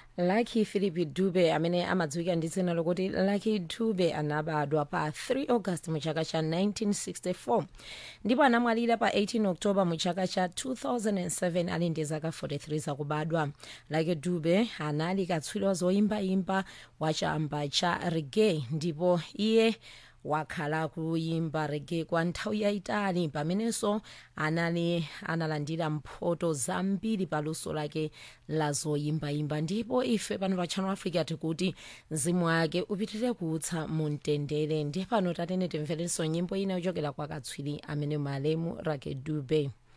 lucky philip dube amene amadziwika ndi dzina lokuti lucky dube anabadwa pa 3 august mu chaka cha 1964 ndipo anamwalira pa 18 october mu chaka cha 2007 ali ndi zaka 43 zakubadwa lucky dube anali katswiri wa zoyimbayimba wa chamba cha reggae ndipo iye wakhala kuyimba rege kwa nthawi yayitali pamenenso anali analandira mphoto zambiri paluso lake la zoyimbayimba ndipo ife pano pa channel africa tikuti mzimu wake upitirire kuutsa mu mtendere ndiye pano tatene timverenso nyimbo ina yochokera kwa katswiri amene malemu rake dube